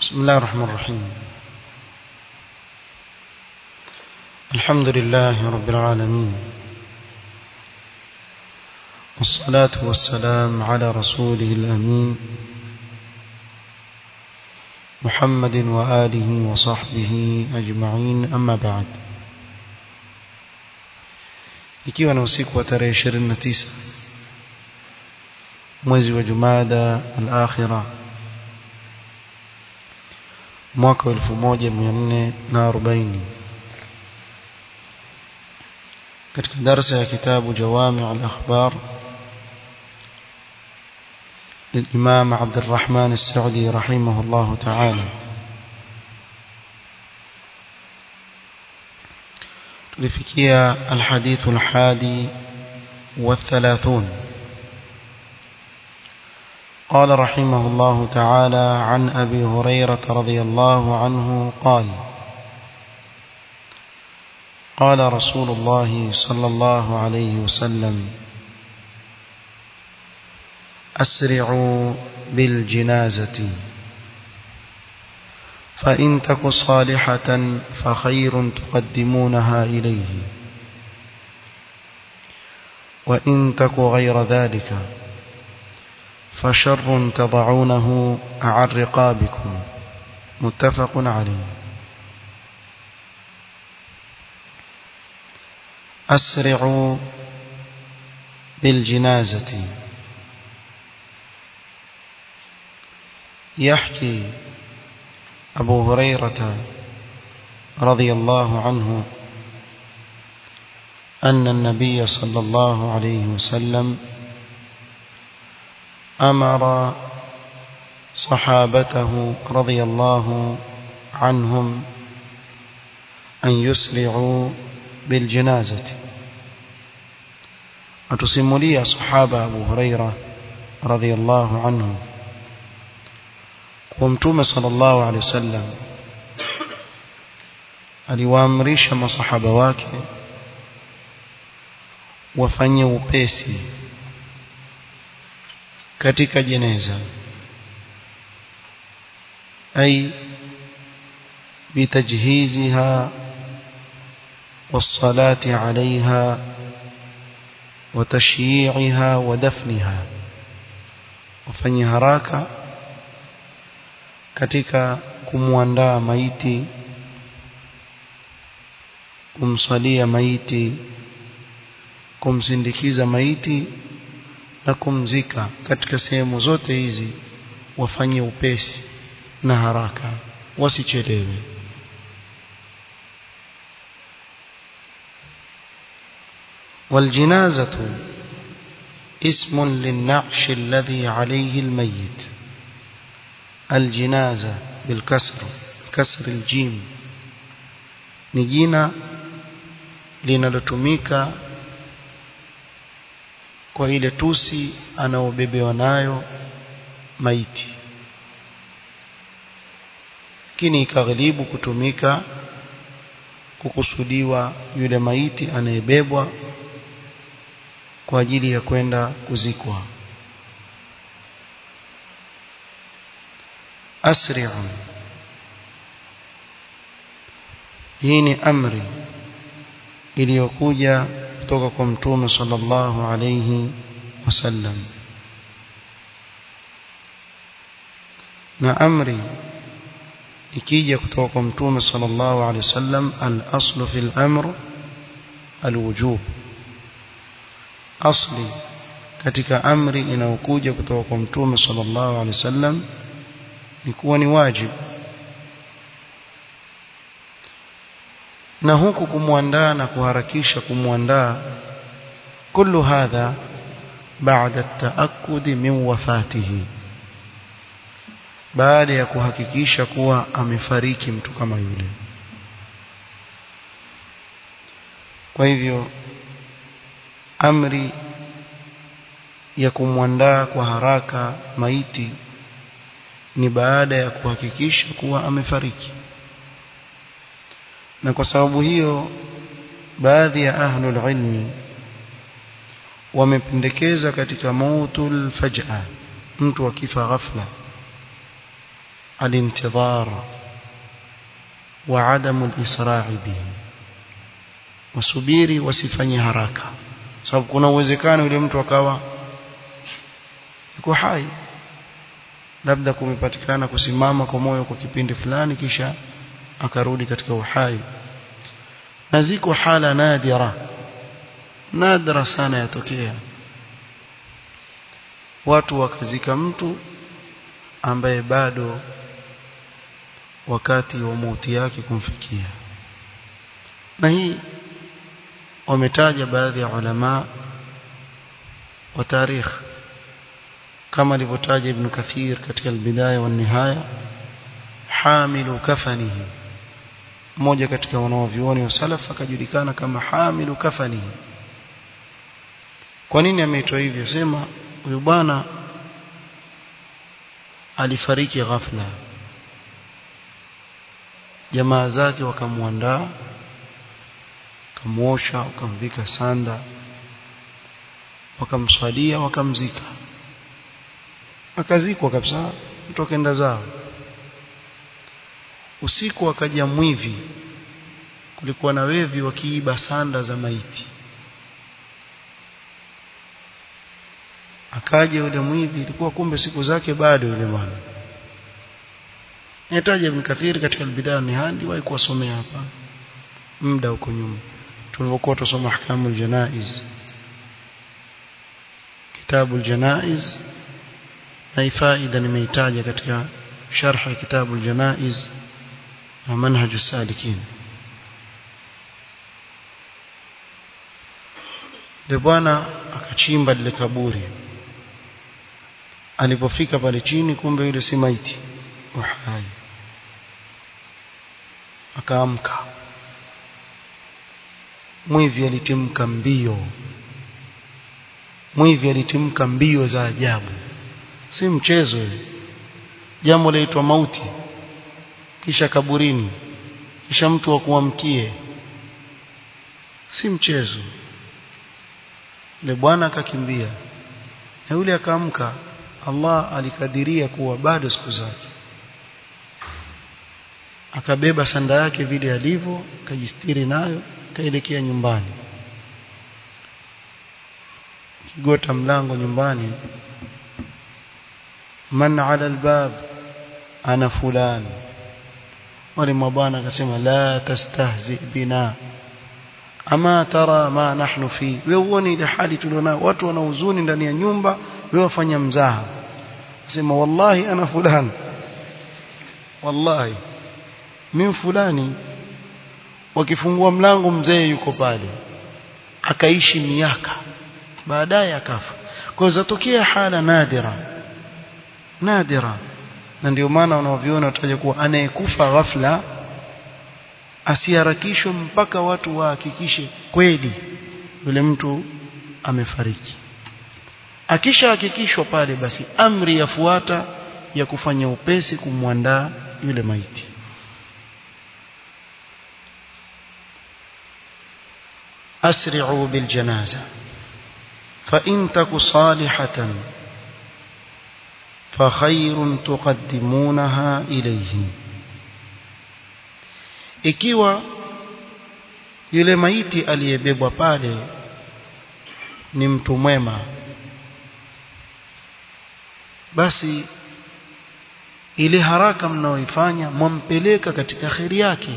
بسم الله الرحمن الرحيم الحمد لله رب العالمين والصلاة والسلام على رسوله الأمين محمد وآله وصحبه أجمعين أما بعد ikiwa na usiku wa tarehe 29 mwezi wa Jumada al-Akhirah mwaka 1440 katika darasa ya kitabu Jawami' al-Akhbar للإمام عبد الرحمن السعدي رحمه الله تعالى لفكية الحديث الحادي والثلاثون قال رحمه الله تعالى عن أبي هريرة رضي الله عنه قال قال رسول الله صلى الله عليه وسلم أسرعوا بالجنازة فإن تك صالحة فخير تقدمونها إليه وإن تك غير ذلك فشر تضعونه عن رقابكم متفق عليه أسرعوا بالجنازة يحكي أبو هريرة رضي الله عنه أن النبي صلى الله عليه وسلم أمر صحابته رضي الله عنهم أن يسرعوا بالجنازة أتسملي صحابة أبو هريرة رضي الله عنه ومتوم صلى الله عليه وسلم aliwaamrisha masahaba wake wafanye upesi katika jeneza ay bitajhiziha والصلاة عليها وتشييعها ودفنها وفني haraka katika kumwandaa maiti kumsalia maiti kumsindikiza maiti na kumzika katika sehemu zote hizi wafanye upesi na haraka wasichelewe والجنازة اسم للنعش الذي عليه الميت الجنازة بالكسر كسر الجيم نجينا linalotumika kwa ile tusi anaobebewa nayo maiti lakini ikaghilibu kutumika kukusudiwa yule maiti anayebebwa kwa ajili ya kwenda kuzikwa asri'u hii ni amri iliyokuja kutoka kwa mtume sallallahu alayhi wasallam na amri ikija kutoka kwa mtume sallallahu alayhi wasallam al-aslu fil amr al-wujub asli katika amri inayokuja kutoka kwa mtume sallallahu alaihi wasallam ni kuwa ni wajibu na huku kumwandaa na kuharakisha kumwandaa kullu hadha baada taakudi min wafatihi baada ya kuhakikisha kuwa amefariki mtu kama yule kwa hivyo amri ya kumwandaa kwa haraka maiti ni baada ya kuhakikisha kuwa amefariki na kwa sababu hiyo baadhi ya ahlul ilmi wamependekeza katika mautul faj'a mtu akifa ghafla الانتظار وعدم الإسراع به wasubiri wasifanye haraka sababu kuna uwezekano yule mtu akawa yuko hai labda kumepatikana kusimama kwa moyo kwa kipindi fulani kisha akarudi katika uhai na ziko hala nadira nadra sana yatokea watu wakazika mtu ambaye bado wakati wa mauti yake kumfikia na hii wametaja baadhi ya ulama wa tarikh kama alivyotaja ibn kathir katika albidaya wa nihaya hamilu kafanihi mmoja katika wanaovioni wa salaf akajulikana kama hamilu kafanihi kwa nini ameitwa hivyo sema huyu bwana alifariki ghafla jamaa zake wakamwandaa wakamwosha wakamvika sanda wakamswalia wakamzika akazikwa kabisa mtu akaenda zao usiku akaja mwivi kulikuwa na wevi wakiiba sanda za maiti akaja yule mwivi ilikuwa kumbe siku zake bado yule bwana nitaje Ibn Kathir katika albidaya ni hadi wahi kuwasomea hapa muda huko nyuma tulipokuwa tusoma ahkamul janaiz kitabu janaiz na faida nimeitaja katika sharh ya kitabu janaiz na manhaj salikin ndio bwana akachimba lile kaburi alipofika pale chini kumbe yule si maiti uhai akaamka mwivi alitimka mbio mwivi alitimka mbio za ajabu si mchezo ile jambo laitwa mauti kisha kaburini kisha mtu wa kuamkie si mchezo yule bwana akakimbia na yule akaamka Allah alikadiria kuwa bado siku zake akabeba sanda yake vile alivyo akajistiri nayo kaelekea nyumbani kigota mlango nyumbani man ala albab ana fulani wale mabwana akasema la tastahzi bina ama tara ma nahnu fi wewe uone ile hali tulionao watu wana huzuni ndani ya nyumba wewe wafanya mzaha sema wallahi ana fulani wallahi mimi fulani wakifungua mlango mzee yuko pale akaishi miaka baadaye akafa kwa zatokea hala nadira nadira na ndio maana wanaoviona wataja kuwa anayekufa ghafla asiharakishwe mpaka watu wahakikishe kweli yule mtu amefariki akisha hakikishwa pale basi amri yafuata ya kufanya upesi kumwandaa yule maiti أسرعوا بالجنازة فإن تك صالحة فخير تقدمونها إليه ikiwa yule maiti aliyebebwa pale ni mtu mwema basi ile haraka mnaoifanya mwampeleka katika kheri yake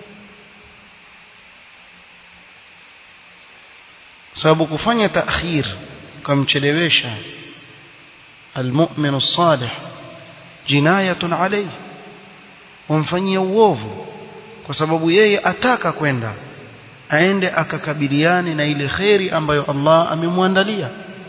sababu kufanya taakhir kumchelewesha almu'min as-salih jinayatun alayhi wamfanyia uovu kwa sababu yeye ataka kwenda aende akakabiliane na ile kheri ambayo Allah amemwandalia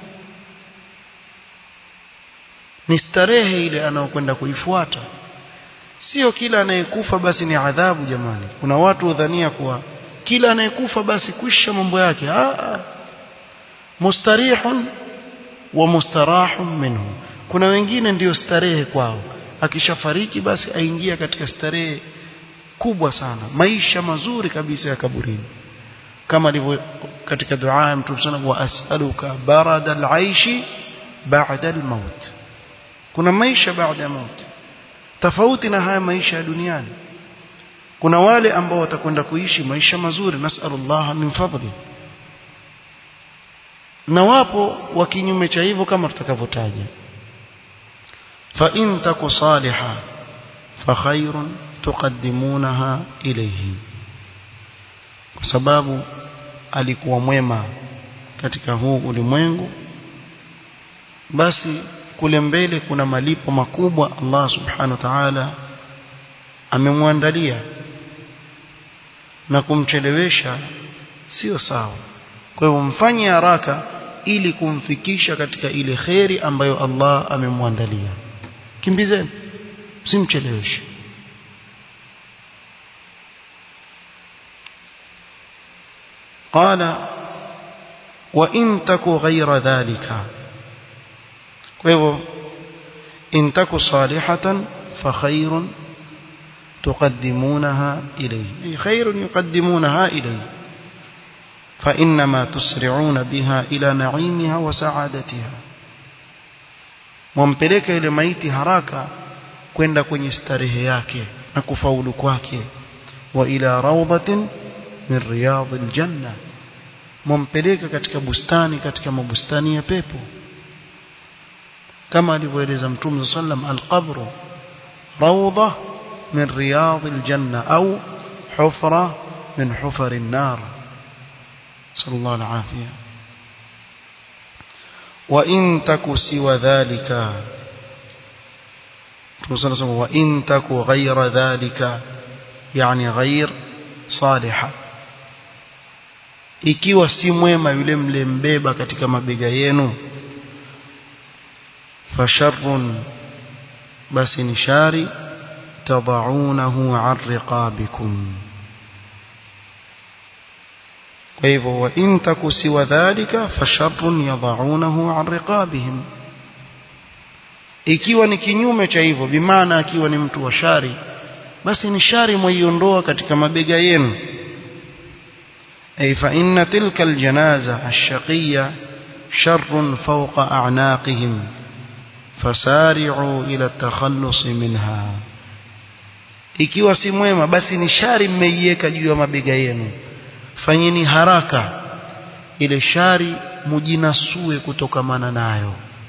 ni starehe ile anayokwenda kuifuata sio kila anayekufa basi ni adhabu jamani kuna watu udhania kuwa kila anayekufa basi kwisha mambo yake ah mustarihun wa mustarahun minhu kuna wengine ndiyo starehe kwao akishafariki basi aingia katika starehe kubwa sana maisha mazuri kabisa ya kaburini kama alivyo katika dua ya mtume sana wa as'aluka barada al-aishi ba'da al-maut kuna maisha baada ya maut tofauti na haya maisha ya duniani kuna wale ambao watakwenda kuishi maisha mazuri nasallallahu min fadli na wapo wa kinyume cha hivyo kama tutakavyotaja fa in taku saliha fa khairun tuqaddimunaha ilayhi kwa sababu alikuwa mwema katika huu ulimwengu basi kule mbele kuna malipo makubwa Allah subhanahu wa ta'ala amemwandalia na kumchelewesha sio sawa kwa hivyo mfanye haraka ili kumfikisha katika ile kheri ambayo Allah amemwandalia kimbizeni simcheleweshe قال وإن تك غير ذلك فهو إن تك صالحة فخير تقدمونها إليه أي خير يقدمونها إليه فإنما تسرعون بها إلى نعيمها وسعادتها wampeleka ile maiti haraka kwenda kwenye starehe yake na kufaulu kwake wa ila rawdatin min riyadil janna mumpeleka katika bustani katika mabustani ya pepo kama alivyoeleza mtume sallam alqabru rawda min riyadil janna au hufra min hufari an-nar sallallahu alafia wa in taku siwa dhalika mtume sallam wa in taku ghayra dhalika yani ghayr salihah ikiwa si mwema yule mlembeba katika mabega yenu fasharrun basi ni shari tadaunahu an riqabikum kwa hivyo wa in taku siwa dhalika fasharrun yadaunahu an riqabihim ikiwa ni kinyume cha hivyo bimaana akiwa ni mtu wa shari basi ni shari mwaiondoa katika mabega yenu أي فإن تلك الجنازة الشقية شر فوق أعناقهم فسارعوا إلى التخلص منها ikiwa si mwema basi ni shari mmeiweka juu ya mabega yenu fanyeni haraka ile shari mujinasue kutokamana nayo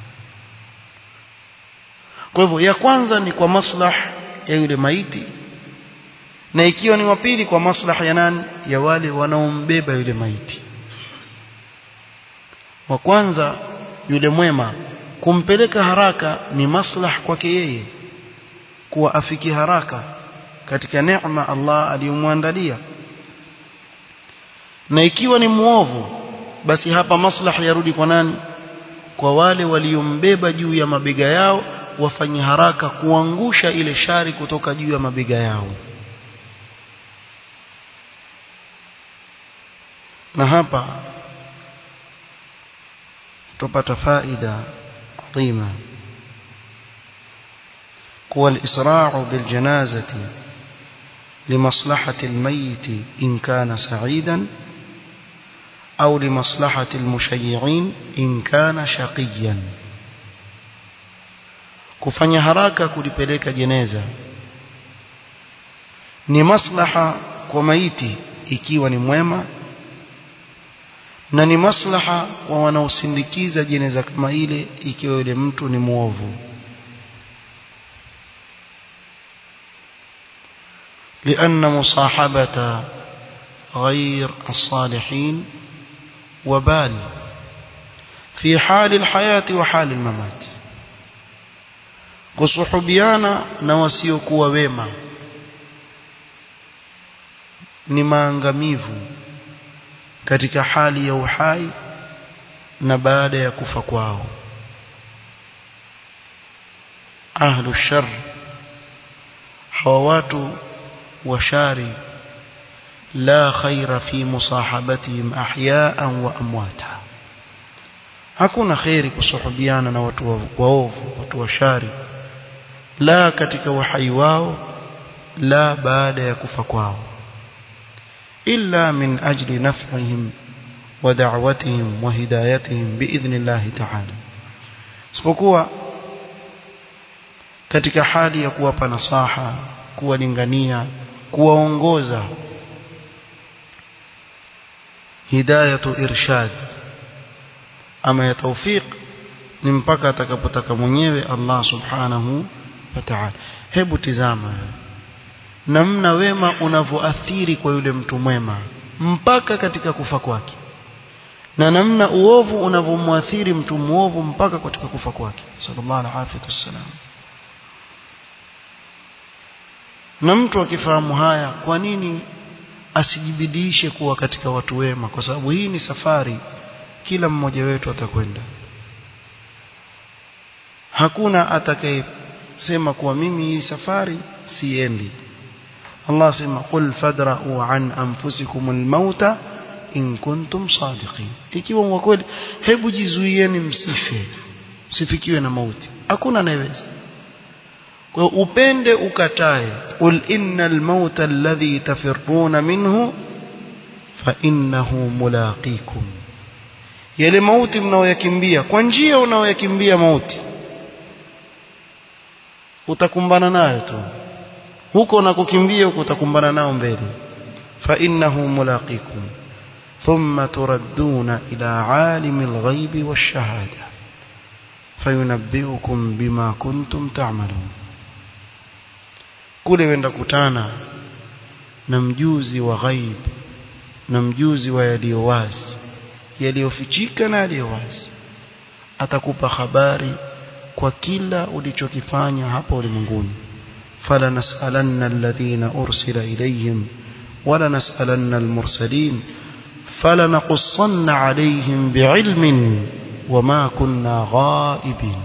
kwa hivyo ya kwanza ni kwa maslah ya yule maiti na ikiwa ni wa pili kwa maslaha ya nani ya wale wanaombeba yule maiti wa kwanza yule mwema kumpeleka haraka ni maslaha kwake yeye kuwa afiki haraka katika neema Allah aliyomwandalia na ikiwa ni muovu basi hapa maslaha yarudi kwa nani kwa wale waliombeba juu ya mabega yao wafanye haraka kuangusha ile shari kutoka juu ya mabega yao na hapa tupata faida adhima kuwa al-isra'u bil janazati لمصلحة الميت إن كان سعيدا أو لمصلحة المشيعين إن كان شقيا kufanya haraka kulipeleka jeneza ni maslaha kwa maiti ikiwa ni mwema na ni maslaha kwa wanaosindikiza jeneza kama ile ikiwa yule mtu ni mwovu لأن مصاحبة غير الصالحين وبال في حال الحياة وحال الممات kusuhubiana na wasiokuwa wema ni maangamivu katika hali ya uhai na baada ya kufa kwao ahlu shar hawa watu washari la khaira fi musahabatihim ahyaan wa amwata hakuna khairi kusuhubiana na watu waovu watu washari la katika uhai wao la baada ya kufa kwao illa min ajli naf'ihim wa da'watihim wa hidayatihim biidhnillahi ta'ala isipokuwa katika hali ya kuwapa nasaha kuwalingania kuwaongoza hidayatu irshad ama ya tawfiq ni mpaka atakapotaka mwenyewe Allah subhanahu wa ta'ala hebu tizama namna wema unavyoathiri kwa yule mtu mwema mpaka katika kufa kwake na namna uovu unavyomwathiri mtu muovu mpaka katika kufa kwake sallallahu alaihi wasallam na mtu akifahamu haya kwa nini asijibidishe kuwa katika watu wema kwa sababu hii ni safari kila mmoja wetu atakwenda hakuna atakayesema kuwa mimi hii safari siendi Allah sema qul fadra'u an anfusikum almauta in kuntum sadiqin ikiwa wa kweli hebu jizuieni msife msifikiwe na mauti hakuna anayeweza kwa upende ukatae qul innal mauta alladhi tafirruna minhu fa innahu mulaqikum yale mauti mnaoyakimbia kwa njia unaoyakimbia mauti utakumbana nayo tu huko unakokimbia huko utakumbana nao mbele fa innahu mulaqikum thumma turadduna ila alimil ghaibi wash-shahada fayunabbiukum bima kuntum ta'malun kule wenda kutana na mjuzi wa ghaib na mjuzi wa yaliyo wazi yaliyofichika na yaliyo wazi atakupa habari kwa kila ulichokifanya hapa ulimwenguni fala nasalanna alladhina ursila ilayhim wala nasalanna almursalin fala naqussanna alayhim bi'ilmin wama kunna ghaibin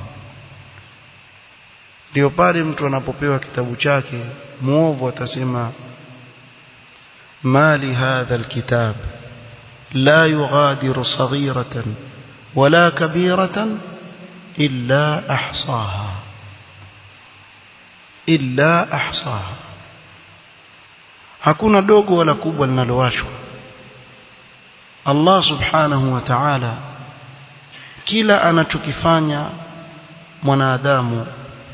ndio pale mtu anapopewa kitabu chake muovu atasema mali hadha alkitab la yughadiru saghiratan wala kabiratan illa ahsaha illa ahsaha hakuna dogo wala kubwa linalowashwa Allah subhanahu wa ta'ala kila anachokifanya mwanadamu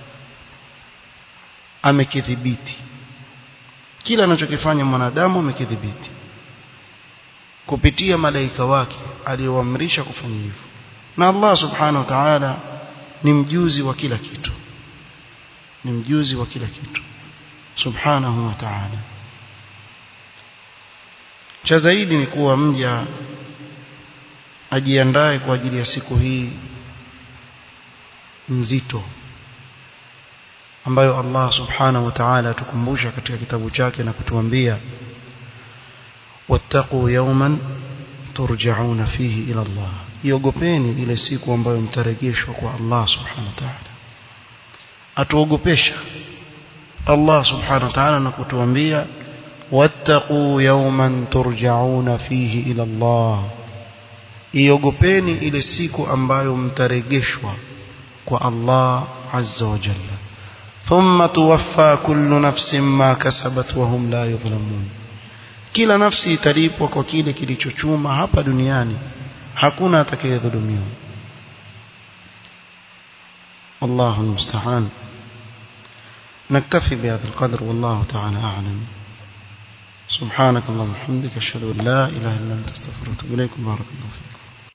amekidhibiti kila anachokifanya mwanadamu amekidhibiti kupitia malaika wake aliyoamrisha kufanya hivyo na Allah subhanahu wa ta'ala ni mjuzi wa kila kitu ni mjuzi wa kila kitu subhanahu wa ta'ala cha zaidi ni kuwa mja ajiandae kwa ajili ya siku hii nzito ambayo Allah subhanahu wa ta'ala tukumbusha katika kitabu chake na kutuambia wattaqu yawman turja'una fihi ila Allah iogopeni ile siku ambayo mtarejeshwa kwa Allah subhanahu wa ta'ala atuogopesha Allah subhanahu wa ta'ala na kutuambia wattaqu yawman turja'una fihi ila Allah iogopeni ile siku ambayo mtarejeshwa kwa Allah azza wa jalla ثم توفى كل نفس ما كسبت وهم لا يظلمون kila nafsi italipwa kwa kile kilichochuma hapa duniani hakuna atakayedhulumiwa الله المستعان نكتفي بهذا القدر والله تعالى أعلم سبحانك اللهم وبحمدك أشهد أن لا إله إلا أنت استغفرك وأتوب إليك بارك الله فيك